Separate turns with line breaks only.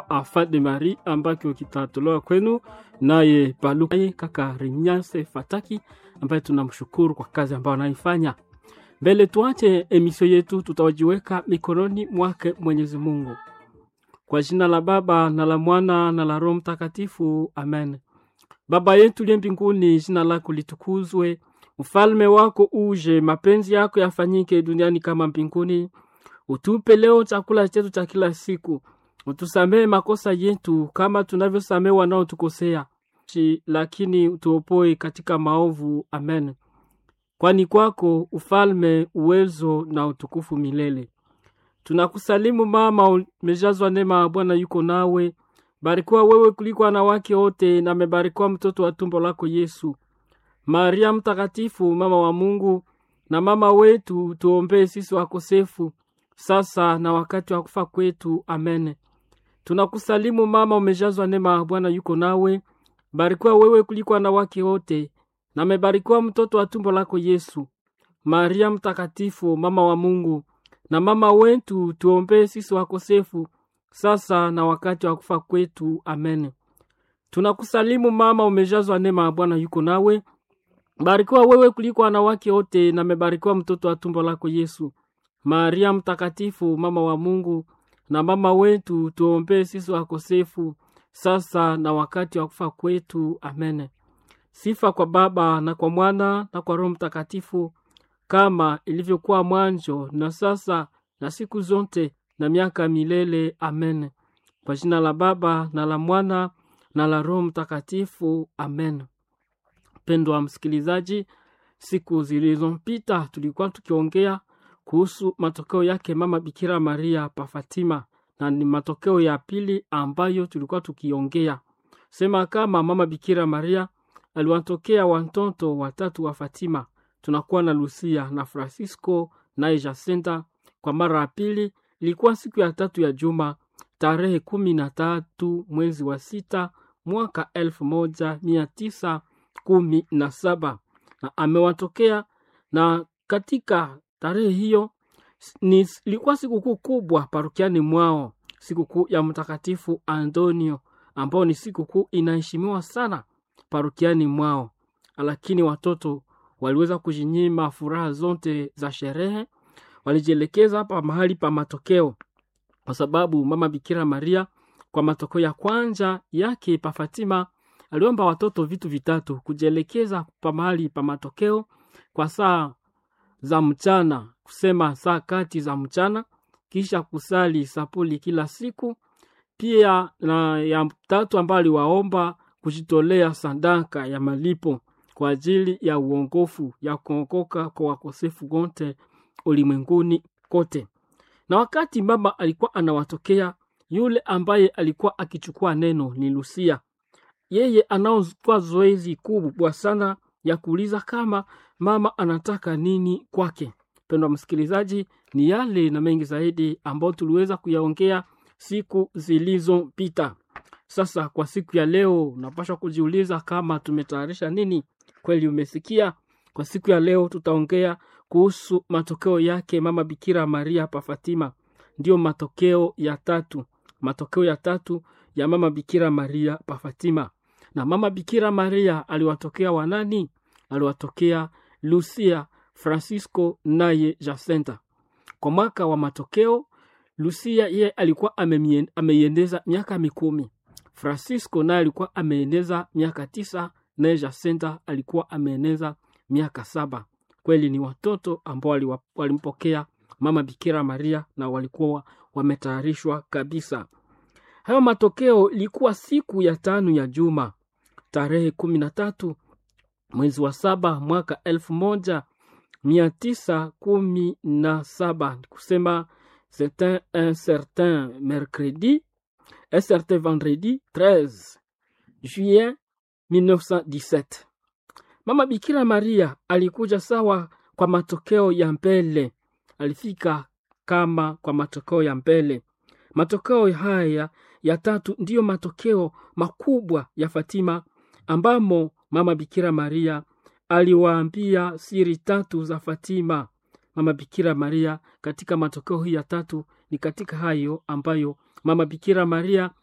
Enfant de Marie ambacho kitatolewa kwenu naye Paluku naye kaka Renyase Fataki ambaye tunamshukuru kwa kazi ambayo anaifanya. Mbele tuache emisio yetu, tutawajiweka mikononi mwake Mwenyezi Mungu. Kwa jina la Baba na la Mwana na la Roho Mtakatifu, amen. Baba yetu liye mbinguni, jina lako litukuzwe, ufalme wako uje, mapenzi yako yafanyike duniani kama mbinguni. Utupe leo chakula chetu cha kila siku, utusamehe makosa yetu kama tunavyosamehe wanaotukosea, Chi- lakini utuopoe katika maovu. Amen. Kwani kwako ufalme, uwezo na utukufu milele. Tunakusalimu mama, umejazwa neema, Bwana yuko nawe. Barikiwa wewe kuliko wanawake wote, na amebarikiwa mtoto wa tumbo lako Yesu. Maria Mtakatifu, mama wa Mungu na mama wetu, tuombee sisi wakosefu, sasa na wakati wa kufa kwetu. Amen. Tunakusalimu mama, umejazwa neema, Bwana yuko nawe. Barikiwa wewe kuliko wanawake wote, na amebarikiwa mtoto wa tumbo lako Yesu. Maria Mtakatifu, mama wa Mungu na mama wetu, tuombee sisi wakosefu, sasa na wakati wa kufa kwetu. Amen. Tunakusalimu mama, umejazwa neema, Bwana yuko nawe. Barikiwa wewe kuliko wanawake wote, na amebarikiwa mtoto wa tumbo lako Yesu. Maria Mtakatifu, mama wa Mungu na mama wetu, tuombee sisi wakosefu, sasa na wakati wa kufa kwetu. Amen. Sifa kwa Baba na kwa Mwana na kwa Roho Mtakatifu, kama ilivyokuwa mwanzo na sasa na siku zote na miaka milele. Amen. Kwa jina la Baba na la Mwana na la Roho Mtakatifu. Amen. Mpendwa wa msikilizaji, siku zilizopita tulikuwa tukiongea kuhusu matokeo yake mama Bikira Maria pa Fatima, na ni matokeo ya pili ambayo tulikuwa tukiongea sema kama mama Bikira Maria aliwatokea watoto watatu wa Fatima. Tunakuwa na Lucia na Francisco naye Jacinta. Kwa mara ya pili ilikuwa siku ya tatu ya juma tarehe kumi na tatu mwezi wa sita mwaka elfu moja mia tisa kumi na saba na amewatokea na katika tarehe hiyo ni ilikuwa sikukuu kubwa parokiani mwao, sikukuu ya Mtakatifu Antonio ambao ni sikukuu inaheshimiwa sana parokiani mwao, lakini watoto waliweza kujinyima furaha zote za sherehe, walijielekeza hapa mahali pa matokeo, kwa sababu mama Bikira Maria kwa matokeo ya kwanza yake pa Fatima aliomba watoto vitu vitatu: kujielekeza pa mahali pa matokeo kwa saa za mchana, kusema saa kati za mchana, kisha kusali sapuli kila siku. Pia na ya tatu ambayo aliwaomba kujitolea sadaka ya malipo kwa ajili ya uongofu ya kuokoka kwa wakosefu wote ulimwenguni kote. Na wakati mama alikuwa anawatokea, yule ambaye alikuwa akichukua neno ni Lucia. Yeye anaochukua zoezi kubwa sana ya kuuliza kama mama anataka nini kwake. Mpendwa msikilizaji, ni yale na mengi zaidi ambayo tuliweza kuyaongea siku zilizopita. Sasa kwa siku ya leo, unapaswa kujiuliza kama tumetayarisha nini. Kweli umesikia? Kwa siku ya leo tutaongea kuhusu matokeo yake mama Bikira Maria pa Fatima. Ndiyo matokeo ya tatu, matokeo ya tatu ya mama Bikira Maria pa Fatima. Na mama Bikira Maria aliwatokea wanani? Aliwatokea Lucia, Francisco naye Jacinta. Kwa mwaka wa matokeo, Lucia ye alikuwa amemien- ameiendeza miaka mikumi. Francisco naye alikuwa ameeneza miaka tisa, naye Jacinta alikuwa ameeneza miaka saba. Kweli ni watoto ambao waliwa- walimpokea mama Bikira Maria na walikuwa wametayarishwa kabisa. Hayo matokeo ilikuwa siku ya tano ya juma tarehe kumi na tatu mwezi wa saba mwaka elfu moja mia tisa kumi na saba kusema c'était un certain mercredi un certain vendredi 13 juillet 1917 mama bikira maria alikuja sawa kwa matokeo ya mbele alifika kama kwa matokeo ya mbele matokeo haya ya tatu ndiyo matokeo makubwa ya fatima ambamo mama bikira maria aliwaambia siri tatu za fatima mama bikira maria katika matokeo hii ya tatu ni katika hayo ambayo mama bikira maria